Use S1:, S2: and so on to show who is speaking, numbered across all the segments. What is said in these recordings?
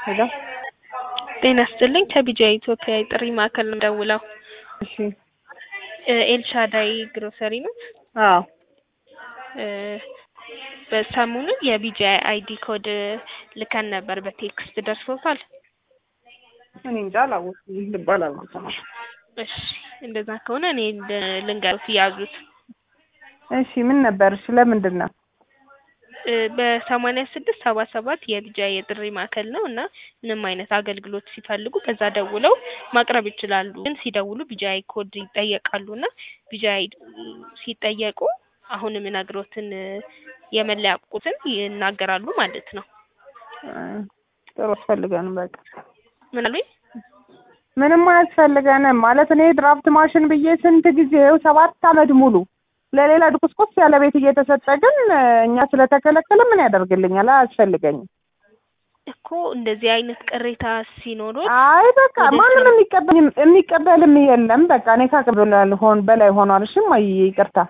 S1: ሄሎ
S2: ጤና ይስጥልኝ ከቢጃ ኢትዮጵያ የጥሪ ማዕከል ነው ደውለው
S1: እሺ
S2: ኤልሻዳይ ግሮሰሪ ነው።
S1: አዎ
S2: በሰሞኑን የቢጃ አይዲ ኮድ ልከን ነበር በቴክስት ደርሶታል?
S1: እኔ እንጃ አላወኩም ልባል አልሰማም።
S2: እሺ እንደዛ ከሆነ እኔ ልንገሩት ያዙት።
S1: እሺ ምን ነበር? እሺ ለምንድን ነው?
S2: በሰማንያ ስድስት ሰባ ሰባት የቢጃ የጥሪ ማዕከል ነው እና ምንም አይነት አገልግሎት ሲፈልጉ በዛ ደውለው ማቅረብ ይችላሉ። ግን ሲደውሉ ቢጃይ ኮድ ይጠየቃሉ እና ቢጃይ ሲጠየቁ አሁን የምነግሮትን የመለያ ቁጥርን ይናገራሉ ማለት ነው።
S1: ጥሩ አስፈልገንም በቃ
S2: ምን አሉኝ?
S1: ምንም አያስፈልገንም ማለት እኔ ድራፍት ማሽን ብዬ ስንት ጊዜው ሰባት አመት ሙሉ ለሌላ ድቁስቁስ ያለ ቤት እየተሰጠ ግን እኛ ስለተከለከለ ምን ያደርግልኛል? አያስፈልገኝም
S2: እኮ እንደዚህ አይነት ቅሬታ ሲኖሩት
S1: አይ በቃ ማንም የሚቀበል የሚቀበልም የለም። በቃ እኔ ካቀበላል ሆን በላይ ሆኗል። እሺ እማዬ ይቅርታ።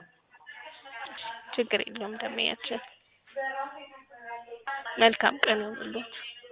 S2: ችግር የለውም። ደመያችን መልካም ቀን ይሁንልዎት።